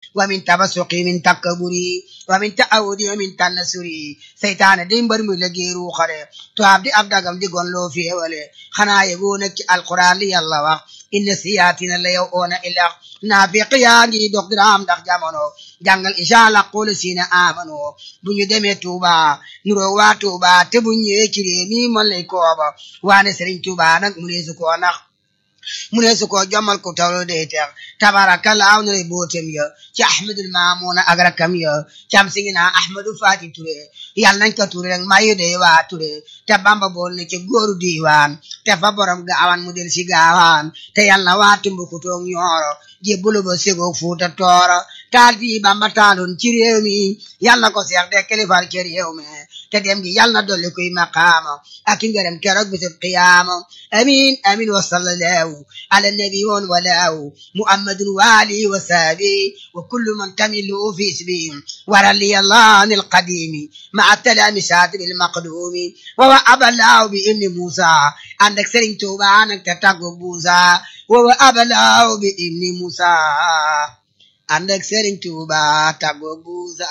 wa min tabasuqi min takkaburi wa min ta'awudi wa min tannasuri seytaane di mbër mu liggéey ruuxale tubaab di ab dagam di gon loo féewale xanaa yegoo nag ci alquran li yàlla wax inna siyaatina la yow oona ilax naafiq yaa ngi dox diraam ndax jamono jàngal incha allah xool siina amano bu ñu demee Touba nuroo waa Touba te bu ñëwee ci réew mi man lay kooba waane Serigne Touba nag mu ne su ko nax mu ne su ko jommal ko tawlo day teex tabarakalla aw na lay bootem ya ci ahmadul maamuna ak rakam ya cam sigi naa ahmadu fati ture yàlla nañ ko ture rek mayu day waa ture te bamba bool ne ci góoru diiwaan te fa borom gaawaan mu del si gaawaan te yàlla na waa tumbukutoog ñooro jébbulu ba segoog fuuta tooro taal bii bamba taaloon ci réew mi yàlla na ko seex de kilifal ci réew mi te dem gi yàlla na dolli kuy maqaama ak ngërëm keroog bisub qiyaama amin amin wa sallallahu ala nabi woon walaaw muhammadun waali wa saabi wa kullu man tamilu fi isbi ورلي الله عن القديم مع التلامسات بالمقدوم وهو أبا الله بإبن موسى عندك سرين توبة عندك تتاكو بوسى وهو أبا الله بإبن موسى عندك سرين توبة تاكو بوسى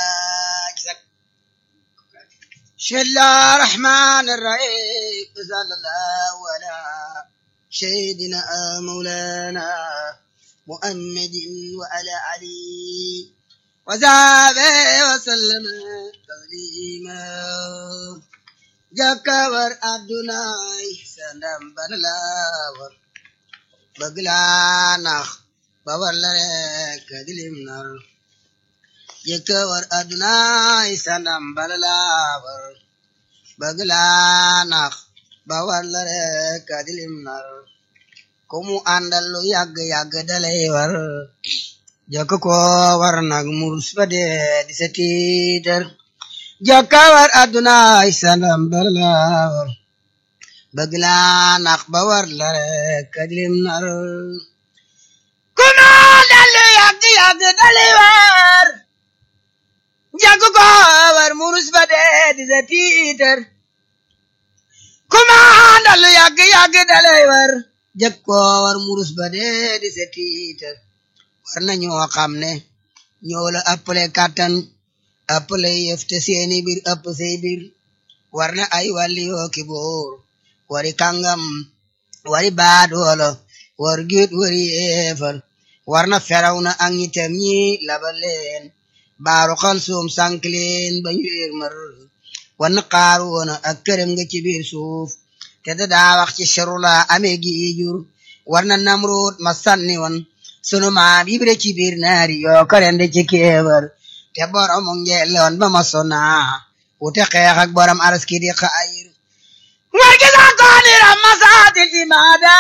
بسم الله الرحمن الرحيم صلى الله على سيدنا مولانا محمد وعلى علي وزابه وسلم تسليما جكور أدناي سندم بنلاور بغلانخ بورلرك دلم نار جكور أدناي سندم بنلاور بغلانخ بورلرك دلم نار kumu àndal lu yàgg yàgg dalay war jokk ko war nag murus ba dee di sa tiitar jokka war adduna ay sandam barla war bëgg laa nax ba war la rek kadlim nar kuma dallu yàgg yàgg dali war jokk ko war murus ba dee di sa tiitar kuma dallu yàgg yàgg dali war jokk ko war murus ba dee di sa tiitar war na ñoo xam ne ñoo la ëppale kàttan ëppale yëf te seeni biir ëpp say biir war na ay wàlli yoo ki boor wari kàngam wari baadoolo war giit wari yeefal war na feraw na ak ñitam ñi labal leen baaru xal suum sànk leen ba ñu réer mar war na xaaroona ak këram nga ci biir suuf te da daa wax ci serula amee gi jur war na namroot ma sànni woon sunu maam ibre ci biir naari yoo ko rende ci kéebar te borom ngeeloon ba ma sona wute xeex ak borom araski di xayir war gi sa koonira masaatil imaada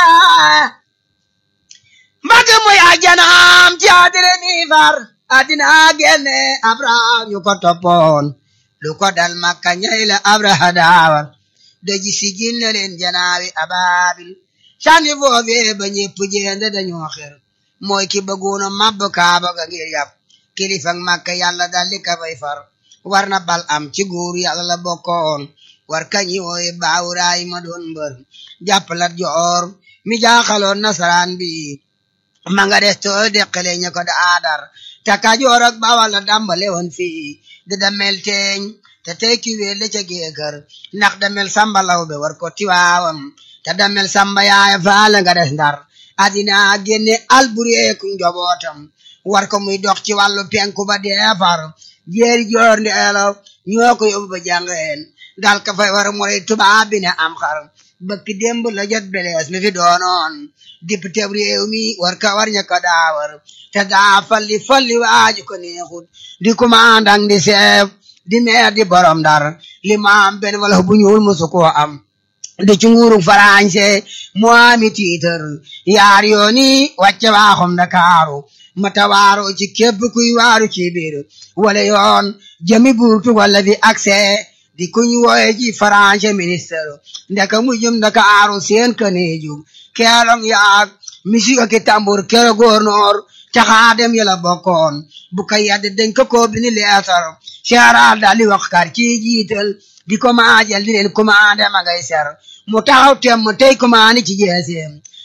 mbagg muy ajanaam ci adire ni far adina genne abraham ñu ko toppoon lu ko dal makka ñay la abraha daawar doji sigil na leen janaawi ababil sànni foofee ba ñépp jeende dañoo xer mooy ki bëggoona mabb kaaba ga ngir yàpp kilifak makka yàlla daldi ka fay far war na bal am ci góor yàlla la bokkoon war kañi wooye baawuraay ma doon mbër jàppalat joor mi jaaxaloon nasaraan bi ma nga des too deqale ña ko da aadar te kajoor ak bawal la dambale woon fii di damel teeñ te tey ki wéel la ca géekër ndax damel samba law be war ko tiwaawam te damel samba yaaya faala nga des ndar adina génne albureeku njobootam war ko muy dox ci wàllu penku ba deefar jeeri joor ndeelo ñoo ko yóbbu ba jàngeen dal ka fay war moray tubaab bi ne am xar bëkk démb la jot belees mi fi doonoon député réew mi war ka war ña ko daawar te daa falli falli waaju ko neexut di commandant di chef di maire di borom dar li ma am benn wala bu ñuul musu koo am di ci nguuru farañse mu ami tiitar yaar yooni wàcce waaxum Ndakaaru mata waaro ci képp kuy waaru ci biir wala yoon jëmi burtu wala di accès di kuñ wooye ci farañse ministre ndeka mu jëm Ndakaaru seen kaneeju keelong yaag misika ki tambur kero gouverneur caxaadem yala bokkoon bu ka yadde dañ ko ko bini leetar seeraal daal di wax kar ci jiital di ko maajal di leen commandé ma ngay ser mu taxaw tem mu tey commandé ci jeeseem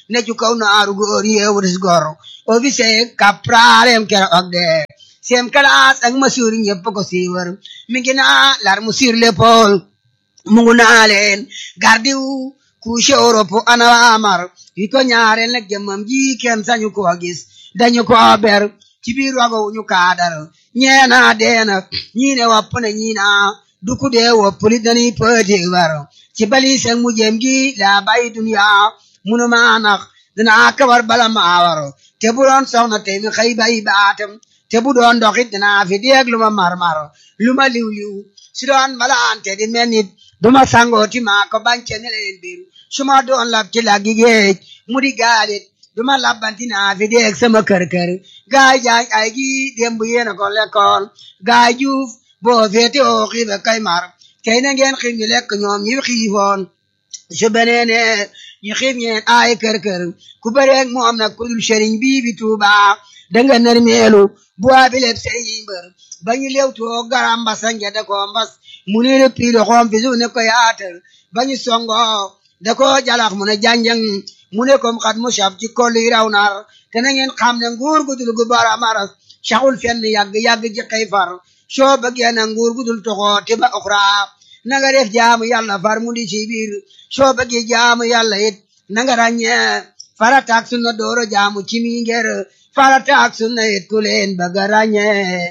ne ci kaw naaru góor yeewutis gor officier capralem kero og de sem classe ak masur ñëpp ko siiwar mi ngi naa lar mu sur l'épaule mu ngu naa leen gardiw couche Europe ana amar yi ko ñaareel nag jëmmam ji kenn sañu ko gis dañu ko ber ci biir wago ñu kaadar ñeena deena ñii ne wopp na ñii naa duku dee wopp li dañuy pëti war ci bali seng mu jëm gi la bay dunya munu maa nax dinaa kawar bala maa war te bu doon soxna te mi xëy bay baatam te bu doon doxit dinaa fi deeg lu ma marmar lu ma liw liw si doon malaante di mel nit duma sangooti maa ko bance ne leen biir su ma doon lab ci laggi géej mu di gaalit duma labbanti naa fi deeg sama kër kër gaay jaay ay gi démb yéena ko lekkoon gaay juuf boo feete oo xiiba kay mar tey na ngeen xiif ñu lekk ñoom ñi xiifoon su beneene ñu xiif ñeen ay kër kër ku bëreeg moom nag ku dul sëriñ bii bi tuuba danga nar meelu bu waa bi leb sëriñ mbër ba ñu lew too garam mbasa ngede ko mbas mu ne le piilo xoom fi su ne ko yaatal ba ñu songo da ko jalax mu ne janjang mu ne kom xat mu saf ci kolli raw nar te na ngeen xam ne nguur gu dul gu bara maras saxul fenn yàgg yàgg ci xëy far soo bëggee na nguur gu dul toxoo te ba uxra na nga def jaamu yàlla far mu di ci biir soo bëggee jaamu yàlla it na nga ràññee farata ak sunna dooro jaamu ci mi ngir farata ak sunna it ku leen bëgg a ràññee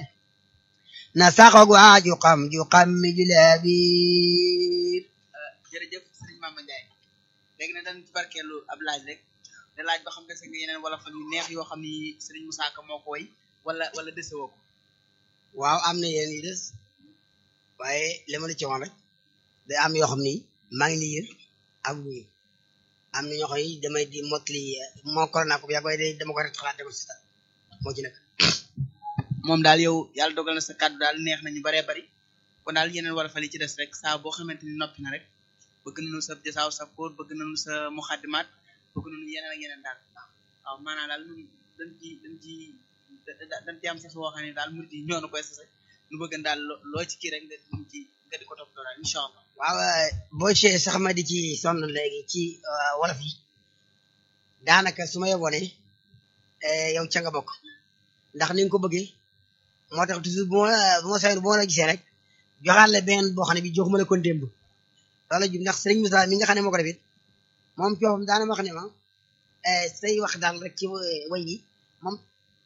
na saxoog waa ju xam ju xam mi julee biir jërëjëf sëriñ Mama Ndiaye léegi nag dañ ci barkeelu ab laaj rek da laaj ba xam dese nga yeneen wala fan yu neex yoo xam ni sëriñ Moussa Ka moo ko woy wala wala dese woo ko waaw am na yéen yu des waaye li ma la ci wax rek day am yoo xam ni maa ngi liir ak wuyu am na ñoo xam ni damay di mottali moo ko naa ko yàgg waaye day dama ko rek xalaat dama si moo ci nekk moom daal yow yàlla dogal na sa kàddu daal neex nañu baree bari kon daal yeneen wala fa li ci des rek saa boo xamante ni noppi na rek bëgg nañu sa jasaaw sa kóor bëgg nañu sa muxaddimaat bëgg nañu yeneen ak yeneen daal waaw maanaam daal ñun dañ ci dañ ci dañ ci am sax woo xam ne daal murid yi ñoo na koy sase nu bëgg daal loo ci kii rek nga di ci nga di ko topp daal incha allah waaw boo see sax ma di ci sonn léegi ci wolof yi daanaka su ma yeboo ne yow ca nga bokk ndax ni nga ko bëggee moo tax toujours bu ma bu ma sayoon bu ma la gisee rek joxaat la benn boo xam ne bi joxuma la kon démb loolu jub ndax sëriñ Moussa mi nga xam ne moo ko def it moom coofam daana ma wax ne ma say wax daal rek ci way yi moom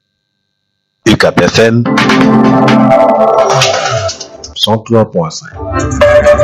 UCAP FM 103.5